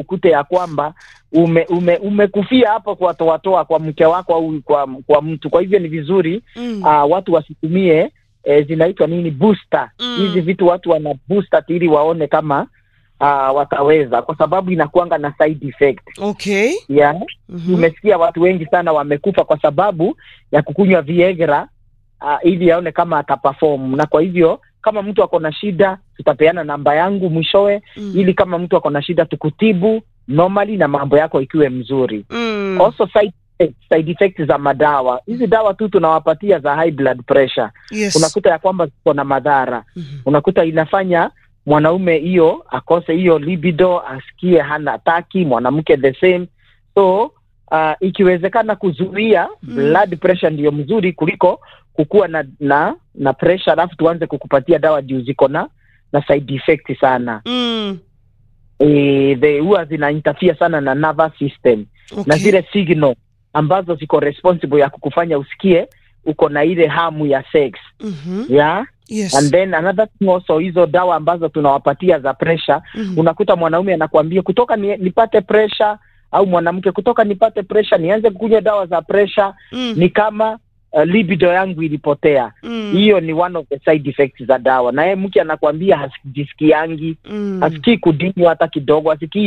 ikute ya kwamba ume, ume, umekufia hapo kwa toatoa kwa mke wako au kwa, kwa mtu. Kwa hivyo ni vizuri Mm. uh, watu wasitumie eh, zinaitwa nini booster Mm. hizi vitu watu wana booster ili waone kama uh, wataweza, kwa sababu inakuanga na side effect Okay. yeah. Mhm. Umesikia watu wengi sana wamekufa kwa sababu ya kukunywa Viagra uh, ili aone kama ataperform, na kwa hivyo kama mtu ako na shida tutapeana namba yangu mwishowe, Mm. ili kama mtu ako na shida tukutibu normally na mambo yako ikiwe mzuri. Mm. Also side effects, side effects za madawa hizi dawa tu tunawapatia za high blood pressure, Yes. unakuta ya kwamba ziko na madhara, Mhm. unakuta inafanya mwanaume hiyo akose hiyo libido, asikie hana taki, mwanamke the same. So uh, ikiwezekana kuzuia Mm. blood pressure ndiyo mzuri kuliko kukuwa na na na pressure alafu tuanze kukupatia dawa juu ziko na na side effect sana Mm. e, the huwa zina interfere sana na nervous system Okay. na zile signal ambazo ziko responsible ya kukufanya usikie uko na ile hamu ya sex Mhm. yeah? Yes. and then another thing also hizo dawa ambazo tunawapatia za pressure Mhm. unakuta mwanaume anakuambia kutoka ni, nipate pressure au mwanamke kutoka nipate pressure nianze kukunywa dawa za pressure Mm. ni kama uh, libido yangu ilipotea Mm. hiyo ni one of the side effects za dawa na yeye mke anakuambia hasijisikiangi Mm. hasikii kudinywa hata kidogo hasikii